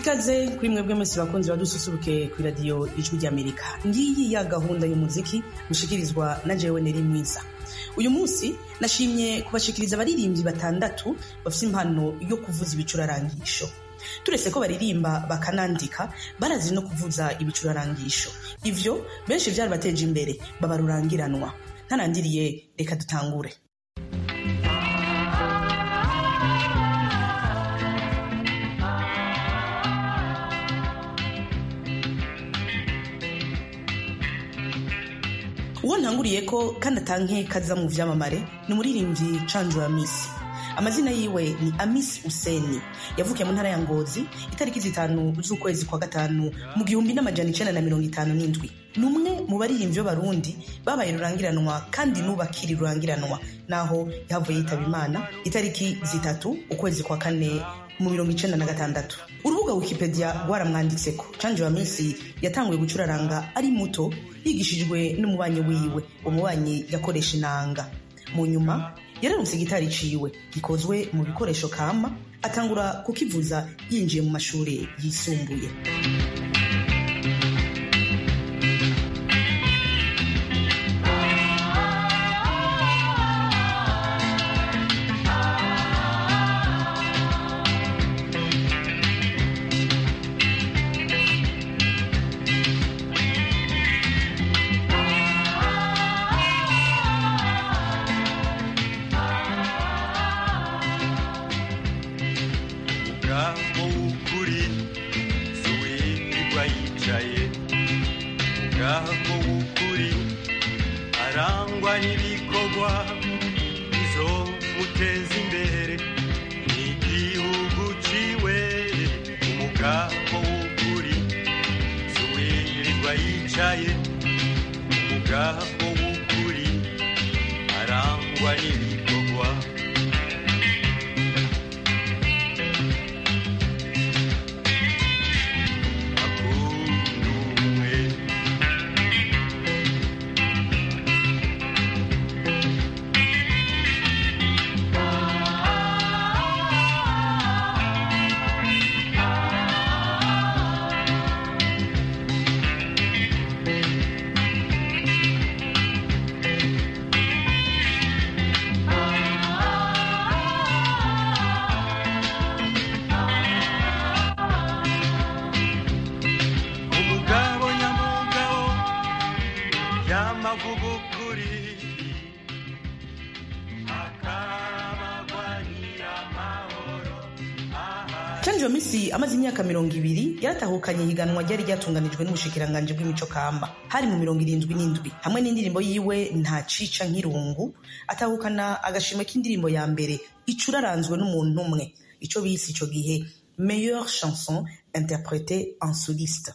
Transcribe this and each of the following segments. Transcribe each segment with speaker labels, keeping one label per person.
Speaker 1: ikaze kuri mwebwe mwese bakunzi badususuruke ku iradiyo ijwi ry'amerika ngiyi ya gahunda y'umuziki mushikirizwa na jewe neri mwiza uyu munsi nashimye kubashikiriza abaririmbyi batandatu bafite impano yo kuvuza ibicurarangisho turetse ko baririmba bakanandika barazi no kuvuza ibicurarangisho ivyo benshi vyarabateje imbere baba rurangiranwa ntarandiriye reka dutangure uwo ntanguriye ko kandi atanke kaza mu vyamamare ni umuririmbyi canju wa misi amazina yiwe ni amisi useni yavukiye mu ntara ya ngozi itariki zitanu z'ukwezi kwa gatanu mu gihumbi n'amajana icenda na mirongo itanu n'indwi ni umwe mu baririmbyi b'abarundi babaye rurangiranwa kandi n'ubakiri rurangiranwa naho yahavuye yitaba imana itariki zitatu ukwezi kwa kane mu mirongo icenda na gatandatu urubuga wikipedia rwaramwanditseko canje wa misi yatanguye gucuraranga ari muto yigishijwe n'umubanyi wiwe umubanyi yakoresha inanga mu nyuma yararutse gitari ciwe gikozwe mu bikoresho kama atangura kukivuza yinjiye mu mashuri yisumbuye
Speaker 2: umugabo w'ukuri si uwirirwa yicaye umugabo w'ukuri arangwa n'ibikorwa bizomuteza imbere n'igihugu ciwe umugabo w'ukuri si uwirirwa yicaye umugabo w'ukuri arangwa n'ibikorwa akunduwe umugabo nyamugabo yamavuga ukuri akamagwanira amahoro
Speaker 1: canje wa misi amaze imyaka mirongo ibiri yaratahukanye ihiganwa ryari ryatunganijwe n'ubushikiranganji bw'imico kamba hari mu mirongo irindwi n'indwi hamwe n'indirimbo yiwe nta cica nk'irungu atahukana agashimwe k'indirimbo ya mbere icuraranzwe n'umuntu umwe ico bise ico gihe meilleure chanson interprétée en soliste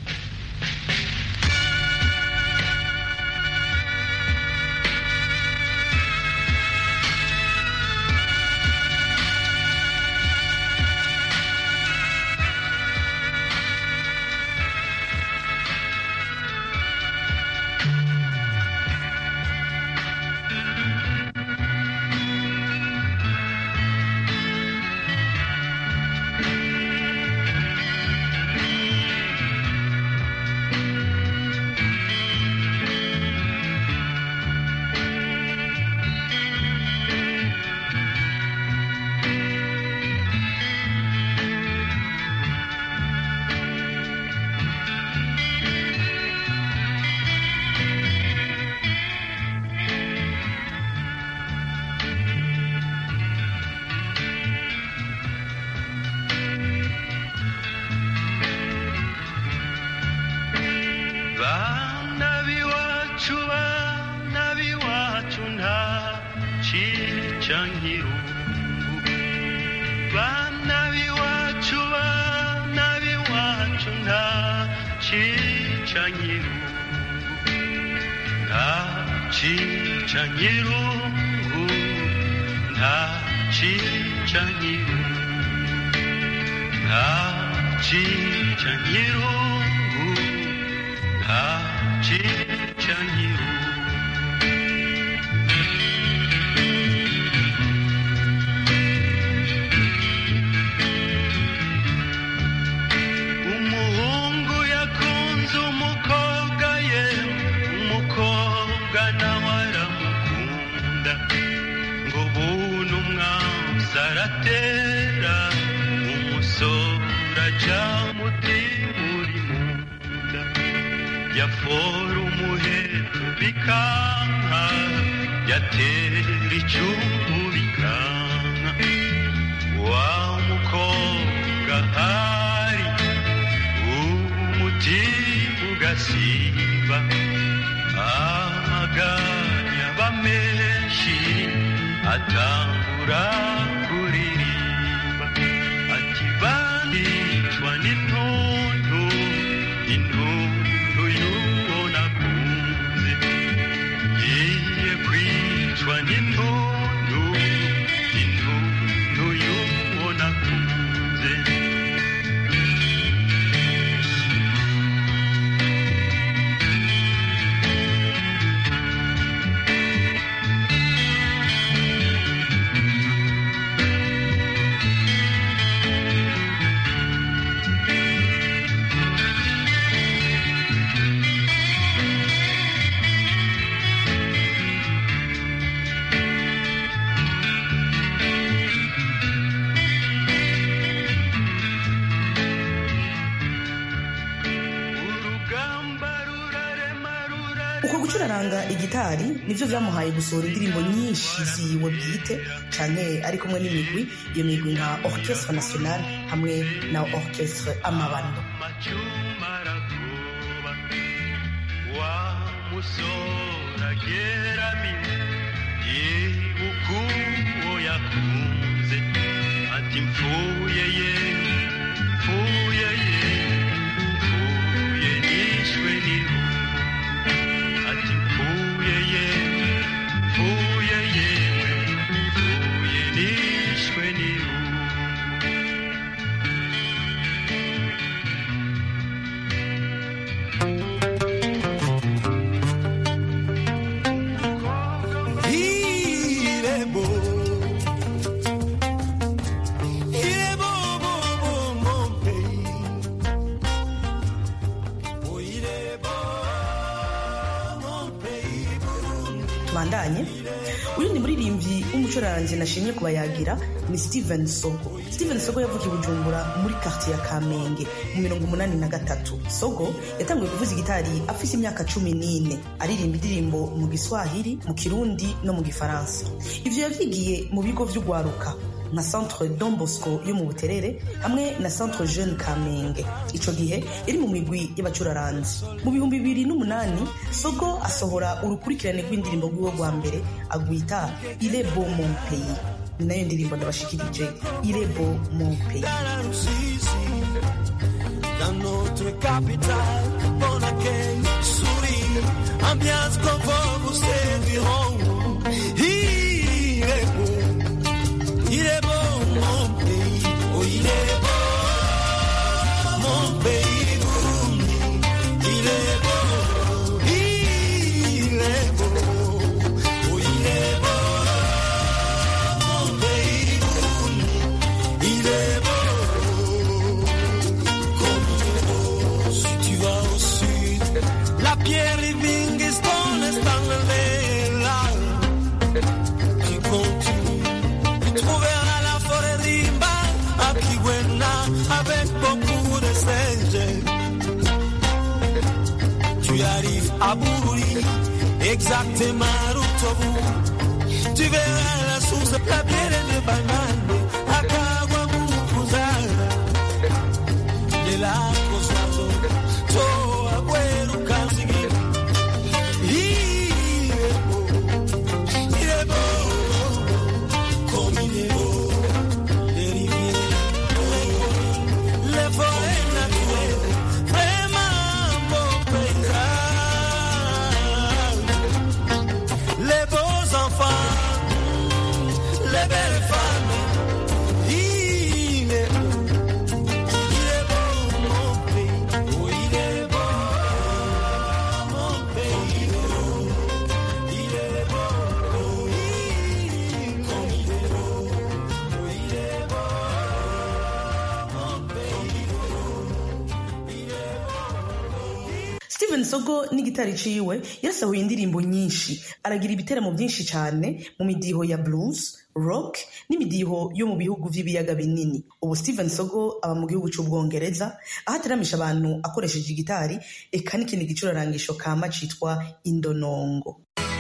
Speaker 2: bana b'iwacu bana b'iwacu nta cica nk'irungu bana b'iwacu bana b'iwacu nta cica nk'irungu nta cica nk'irungu nta cica nk'irungu nta cica nk'irungu nta cica nk'irungu maso aratera umusore aja muti uri munda yafora umuheto bikanka yatera icumu bikanka wa mukobwa hari umutima ugasimba amaganya bamenshi atangura kuririmba ati bandicwa n'intuntu intuntu y'uwo nakunze ngiye kwicwa n'intuntu intuntu y'uwo nakunze urugamba rurarema rurarema
Speaker 1: uko gucuraranga igitari nivyo vyamuhaye gusohora indirimbo nyinshi ziwe bwite canke ari kumwe n'imigwi iyo migwi nka orchestre national hamwe na orchestre amabando
Speaker 2: amacuma arakuba wa musore ageramiwe yibuka uwo yakunze ati mfuye ye mfuye ye mfuye nishwe n'irungu ati mfuye ye mfuye yewe mfuye nishwe n'irungu
Speaker 3: Il est beau. Il est beau, beau, beau, mon pays. Oh, il est beau, mon pays, Burundi.
Speaker 1: tubandanye uyu ni muririmbyi w'umucuranzi nashimye kubayagira ni steven sogo steven sogo yavukiye i bujumbura muri quartier ya kamenge mu mirongo umunani na gatatu sogo yatanguye kuvuza igitari afise imyaka cumi n'ine aririmba indirimbo mu giswahili mu kirundi no mu gifaransa ivyo yavyigiye mu bigo vy'ugwaruka nka centre Don Bosco yo mu Buterere hamwe na centre Jeune Kamenge ico gihe iri mu migwi y'abacuraranzi mu bihumbi bibiri n'umunani Sogo asohora urukurikirane rw'indirimbo rwiwe rwa mbere agwita Il est beau mon pays ni nayo ndirimbo ndabashikirije Il est beau mon pays
Speaker 3: Dans la Russie, dans notre capitale, bon accueil, sourire, ambiance confort vous serviront. Il est beau, il est beau mon pays, oh il est beau mon pays Burundi. Il est beau, il est beau, oh il est beau mon pays Burundi. Il est beau, comme il est beau. Si tu vas au sud, la pierre Livingstone est enlevée là. Tu continues, tu trouveras la forêt Rimba à Kigwena avec beaucoup de singes. Tu arrives à Bururi, exactement Rutobu. Tu verras la source, la bière de banane, à Kawamukuzara. De la Kosovo, to Abuelo Kanzigi. Il est beau, il est beau, comme il est beau. Les rivières, les forêts naturelles, vraiment beau paysage. Les beaux enfants, les belles
Speaker 1: steven sogo n'igitari ciwe yarasahuye indirimbo nyinshi aragira ibiteramo byinshi cyane mu midiho ya blues rock n'imidiho yo mu bihugu vy'ibiyaga binini ubu steven sogo aba mu gihugu c'ubwongereza aho ateramisha abantu akoresheje igitari eka n'ikindi gicurarangisho kama citwa indonongo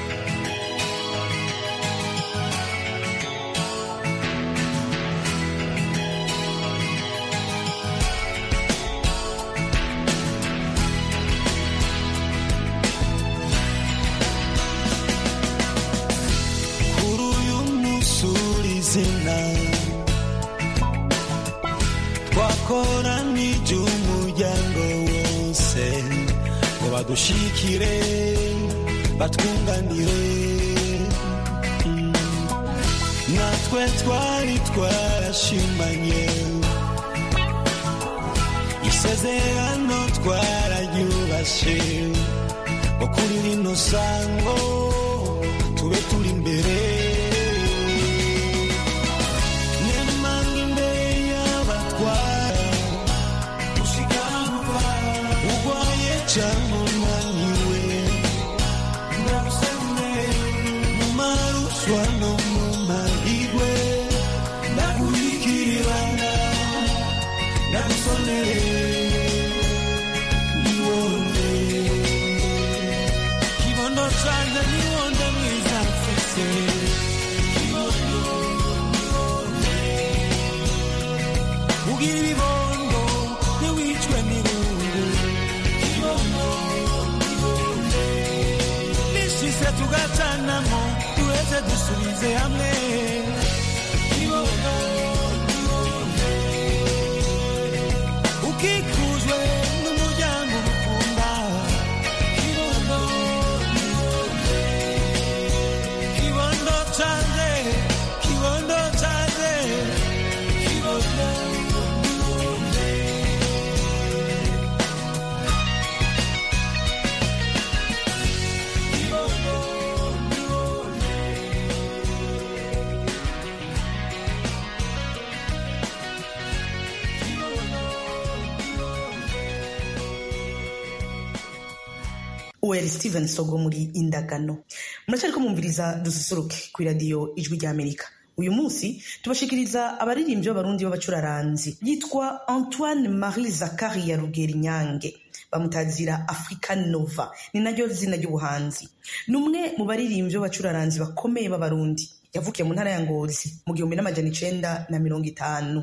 Speaker 3: kuri uyu munsi izina twakoranije umuryango wose ngo badushikire batwunganire Mm. natwe twari twarashimanye isezerano twararyubashe ngo kuri rino sango tube turi imbere nemanga imbere y'abatwara ushikara gupfa urwaye cyangwa unaniwe ndagusene mu maruswa no mu mahigwe ndaguhikirana ndagusonere niwone kibondo canje niwonde mwiza mfise Kibondo, niwonde. ugira ibibondo ntiwicwe n'irungu Kibondo, niwonde. nishise tugacanamo duheze dusubize hamwe Kibondo, niwonde. ukikujwe n'umuryango ukunda Kibondo, kibondo canje kibondo canje kibondo
Speaker 1: uweri steven sogo muri indagano muracyariko mwumviriza dususuruke ku iradiyo ijwi ry'amerika uyu munsi tubashikiriza abaririmbyi b'abarundi b'abacuraranzi yitwa antoine marie zakari ya rugeri nyange bamutazira african nova ni naryo zina ry'ubuhanzi ni umwe mu baririmbyi b'abacuraranzi bakomeye b'abarundi yavukiye mu ntara ya ngozi mu gihumbi n'amajana icenda na mirongo itanu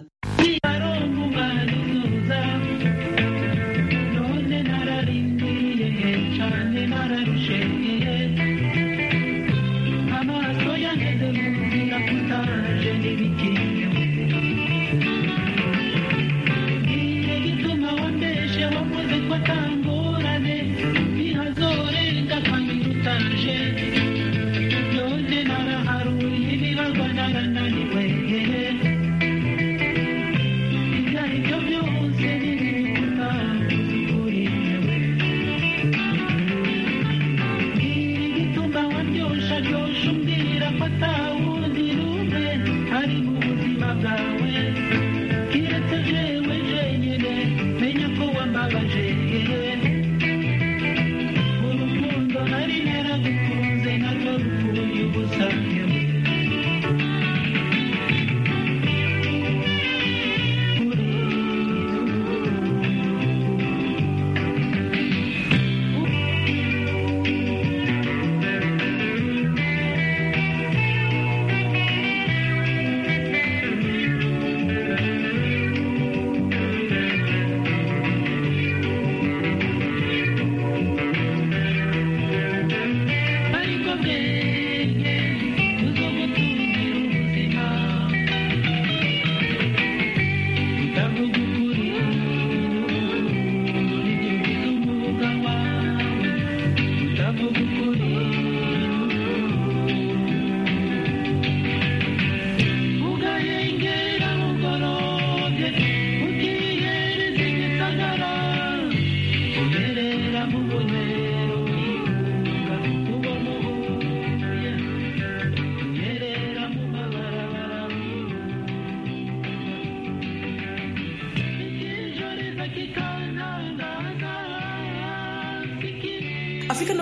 Speaker 4: none nararindiriye cyane nararusheye amaso yageze mu nzira kutaje n'ibigiye ngiye gituma wambeshe wavuze ko atangorane ntihazorenga kabiri utaje none naraharuye ibibarwa narananiwe ibyo ari byo byose ntibikuta kuzikuriyewe mbwira igituma wandyosha ryosha umbwira ko atawundi rumwe ari mu buzima bwawe kiretse jewe jenyine menya ko wambabaje urukundo nari naragukunze narwo rupfuye ubusa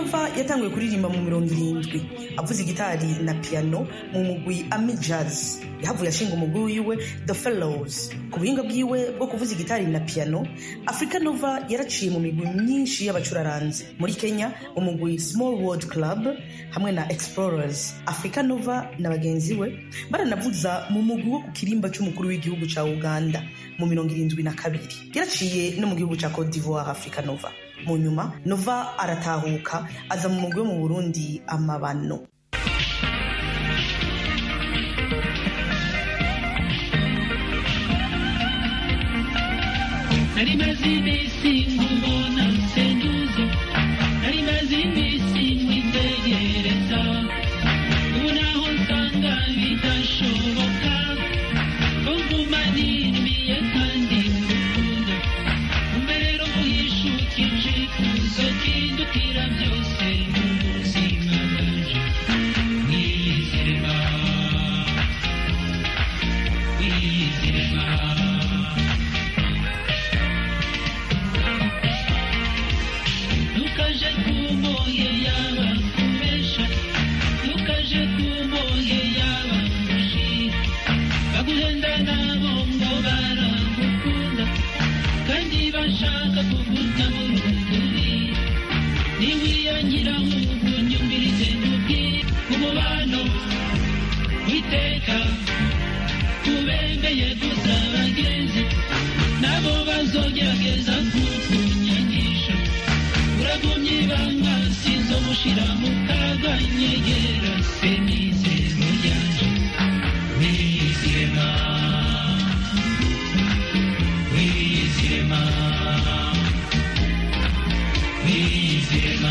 Speaker 1: nova yatanguye kuririmba mu mirongo irindwi avuza igitari na piano mu mugwi ami jazz yahavuye ashinga umugwi wiwe the fellows ku buhinga bwiwe bwo kuvuza igitari na piano africa nova yaraciye mu migwi myinshi y'abacuraranzi muri kenya umugwi small world club hamwe na explorers africa nova na bagenzi we baranavuza mu mugwi wo ku kirimba cy'umukuru w'igihugu cya uganda mu mirongo irindwi na kabiri yaraciye no mu gihugu cya cote d'ivoire africa nova mu nyuma nova aratahuka aza mu mugwi wo mu burundi amabano
Speaker 4: nari maze iminsi nkubona senduze nari maze iminsi mwitegereza ubu naho nsanga bidashoboka ko nguma nirimiye kandi ngukunda umbe rero muhishukije ikuzo kindutira byose mu buzima bwanje mwizirema mwizirema ntukaje kumoye yaba kubesha ntukaje kumoye yaba mushi baguhenda nabo ngo baragukunda kandi bashaka kuguta mu ruguri niwiyangira nk'ubu nyumvirize ndubwire umubano witeka ubembeye gusa bagenzi nabo bazogerageza kukunyangisha uragumye ibanga sizo mushira mu kaga nyegera se mizero yanje wizirema wizirema wizirema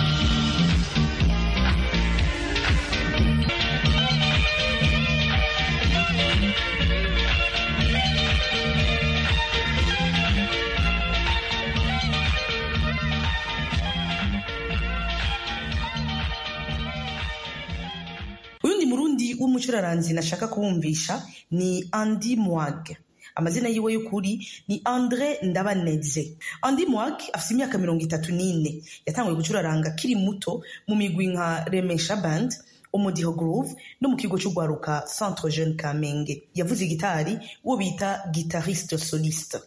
Speaker 1: uyundi murundi w'umucuraranzi nashaka kubumvisha ni andi mwag amazina yiwe y'ukuri ni andre ndabaneze andi mwag afite imyaka mirongo itatu n'ine yatanguye gucuraranga akiri muto mu migwi nka remesha band umudiho groove no mu kigo cy'urwaruka centre jeune kamenge yavuze igitari uwo bita guitariste soliste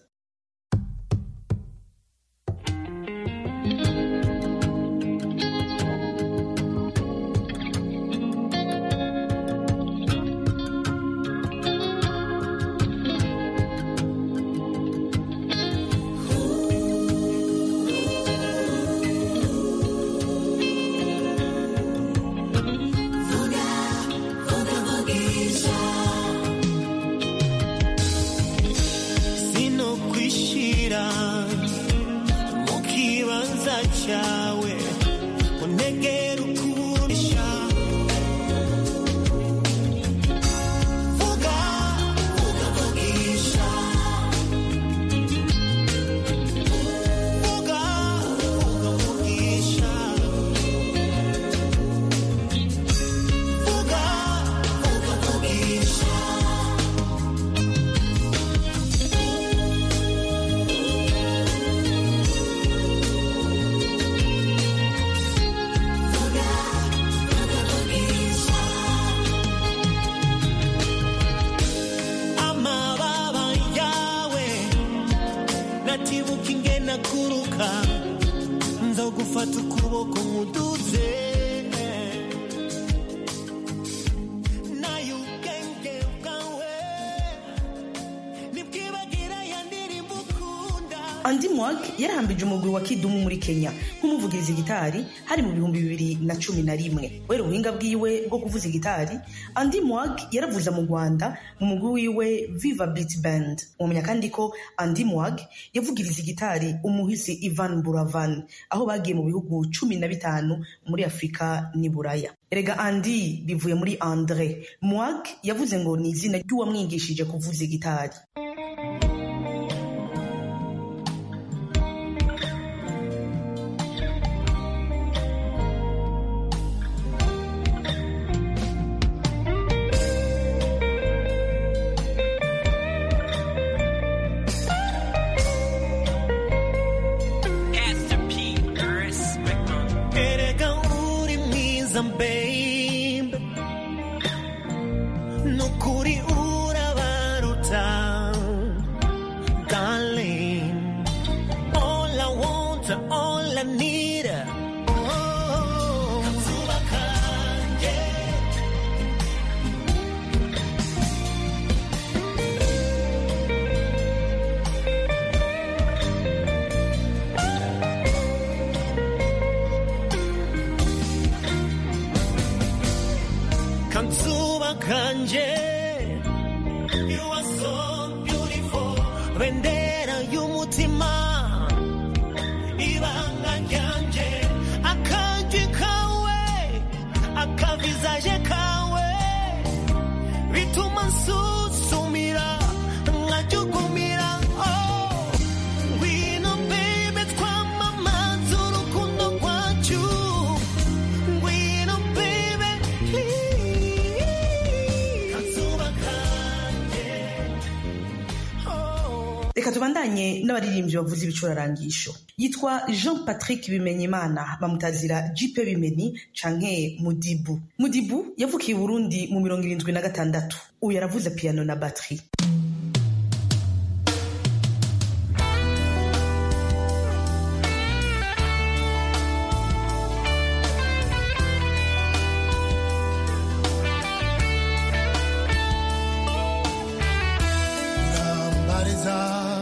Speaker 3: sino kwishira mu kibanza cyawe untegera ukurisha vuga vuga vugisha vuga vuga vugisha vuga vuga vugisha amababa yawe natibuka ingena kuruka nzogufata ukuboko nkuduze nayo ubwenge bwawe nibwibagira ya ndirimbo ukunda
Speaker 1: andi mwag yarahambije umugwi wa kidumu muri kenya nk'umuvugiriza gitari hari mu bihumbi bibiri na cumi na rimwe kubera ubuhinga bwiwe bwo kuvuza igitari andi mwag yaravuza mu rwanda mu mugwi wiwe viva beat band umenya kandi ko andi mwag yavugiriza igitari umuhisi ivan buravan aho bagiye mu bihugu cumi na bitanu muri afurika n'i buraya erega andi bivuye muri andre mwag yavuze ngo ni izina ry'uwamwigishije kuvuza igitari
Speaker 3: erega nukuri urabaruta darling all I want all I need oh, kazuba kanje Kanzuba kanje You are so beautiful Bendera y'umutima Ibanga ryanje Akajwi kawe Akavizaje kawe Bituma nsusumira Nkajugumira Oh Ngwino baby twamamaza urukundo rwacu Ngwino baby please Kazuba kanje Oh
Speaker 1: reka tubandanye n'abaririmbyi bavuza ibicurarangisho yitwa jean patrick bimenyimana bamutazira jipe bimeni canke mudibu mudibu yavukiye i burundi mu mirongo irindwi na gatandatu uyu yaravuze piano na batterie
Speaker 5: urambariza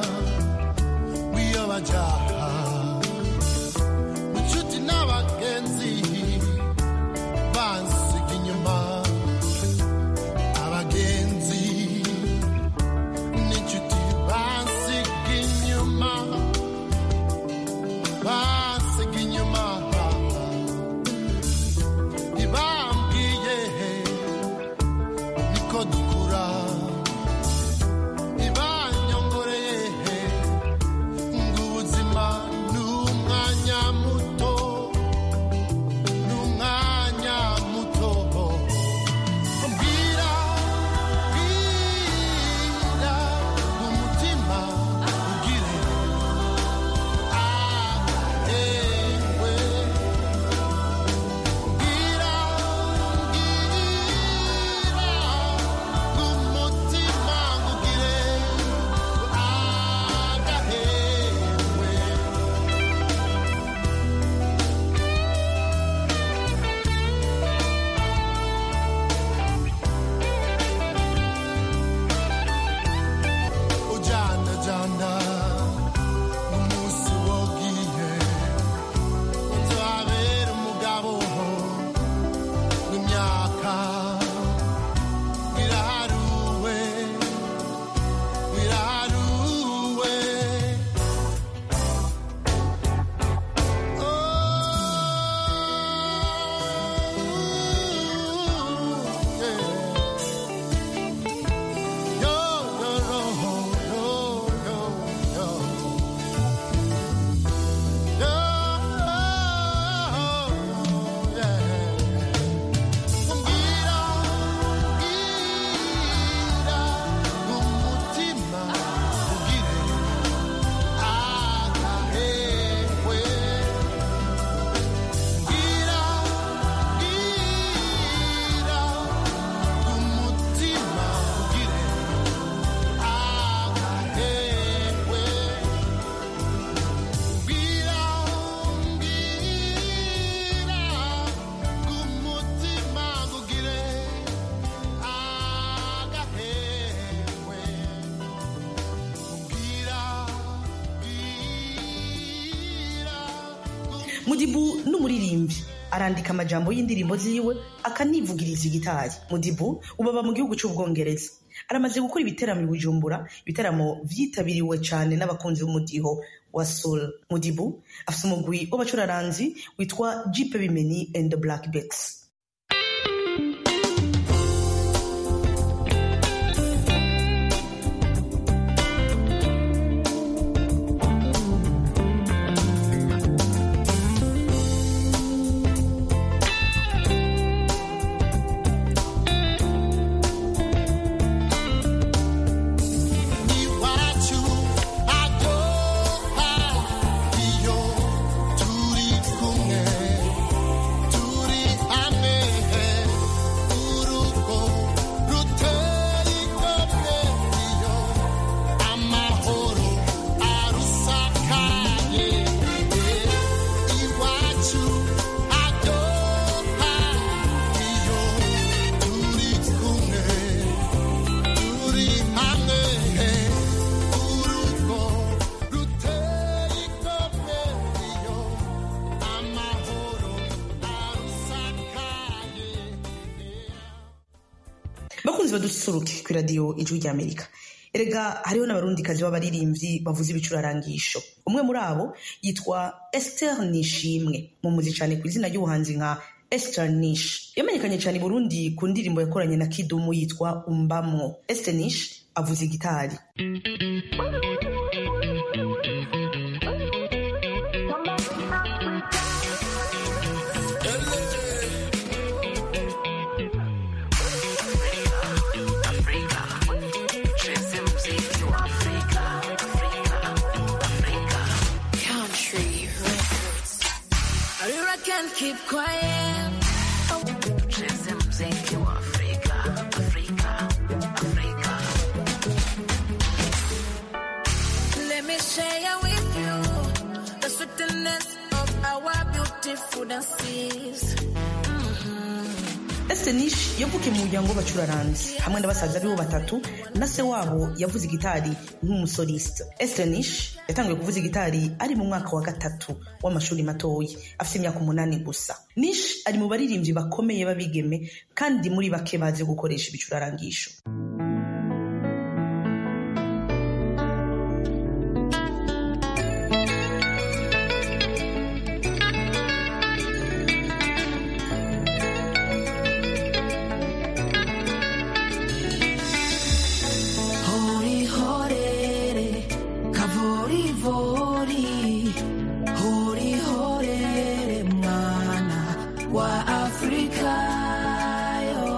Speaker 5: wiyobajaha mu nshuti n'abagenzi bansiga inyuma abagenzi n'inshuti bansiga inyuma bansiga inyuma ntibambwiye niko dukura ibanyongoreye ngo ubuzima ni umwanya muto ni umwanya muto mbwira bwira umutima ugire ahewe mbwira mbwira umutima ugire agahewe ujanda janda umunsi wogiye nzabera umugabo w'imyaka iraharuwe iraharuwe oh, yeah. Yo, yo, yo, yo, yo, yo. Yo, yeah. Umbwira, umbwira, umutima ugire agahewe. Umbwira, umbwira, umutima ugire agahewe. Umbwira, umbwira, umutima ugire agahewe. Umbwira, umbwira,
Speaker 1: mudibu n'umuririmbyi arandika amajambo y'indirimbo ziwe akanivugiriza igitari mudibu ubu aba mu gihugu cy'ubwongereza aramaze gukora ibiteramo i bujumbura ibitaramo vyitabiriwe cyane n'abakunzi b'umudiho wa soul mudibu afite umugwi w'abacuraranzi witwa jipe bimeni and the black bets
Speaker 5: iwacu adoha iyo turi kumwe turi hamwe
Speaker 1: dususuruke ku iradiyo ijwi rya amerika erega hariho n'abarundikazi b'abaririmbyi bavuza ibicurarangisho umwe muri abo yitwa esther nishimwe mumuzi cyane ku izina ry'ubuhanzi nka esther nish yamenyekanye cyane i burundi ku ndirimbo yakoranye na kidumu yitwa umbamwo esther nish avuza igitari
Speaker 6: Country records. I can't keep quiet. Cheze mziki wa Afrika, Afrika, Afrika. Let me share with you the sweetness of our beautiful dances.
Speaker 1: Esther Nish yavukiye mu muryango w'abacuraranzi hamwe na basaza aribo batatu na se wabo yavuze igitari nk'umusoliste Esther Nish yatangiye kuvuza igitari ari mu mwaka wa gatatu w'amashuri matoya afite imyaka umunani gusa Nish ari mu baririmbyi bakomeye b'abigeme kandi muri bake bazi gukoresha ibicurarangisho
Speaker 6: Hori horere, kavori vori, hori horere mwana wa Afrika yo.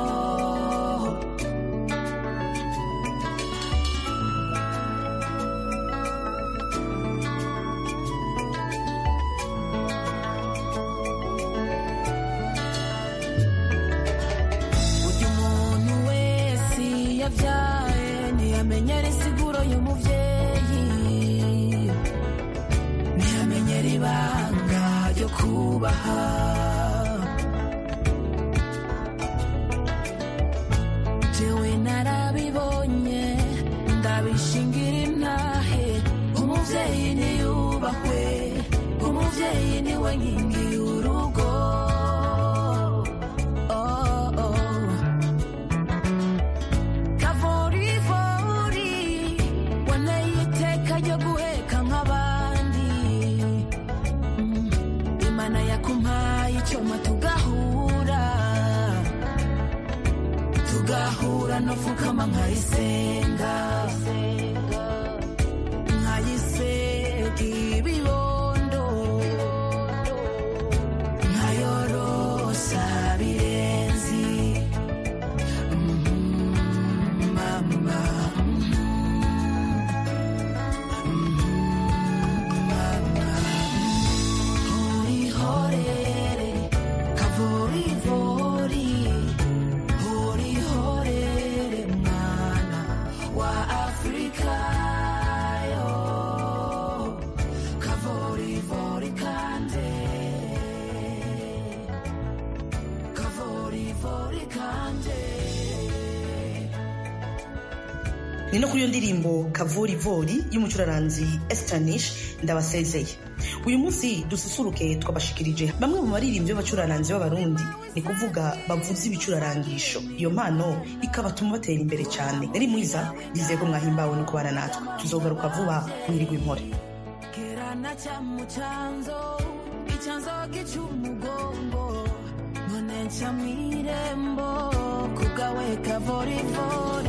Speaker 6: burya umuntu wese yabyaye ntiyamenyera insiguro y'umubyeyi ntiyamenyera ibanga ryo kubaha jewe narabibonye ndabishingira intahe umubyeyi niyubahwe umubyeyi niwe nkingi y'urugo Oh, oh. kavorivori waneye iteka ryo guheka nk'abandi Mm, imana yakumpaye icyuma tugahura tugahura no fukama nkayisenga nkayisega ibibondo nkayorosa birenzi mama hori horere kavori vori hori horere mwana wa afrika yo kavori vori kande kavori vori kande
Speaker 1: ni no kuri iyo ndirimbo kavorivori y'umucuraranzi Esther Nish ndabasezeye uyu munsi dususuruke twabashikirije bamwe mu baririmbyi b'abacuraranzi b'abarundi ni kuvuga bavuza ibicurarangisho iyo mpano ikabatuma batera imbere cyane nari mwiza nizeye ko mwahimbawe no kubana natwe tuzogaruka vuba mwirigwa impore
Speaker 6: kerana cyamu cyanzo icyanzo gicumugongo none nca mwirembo kugawe kavorivori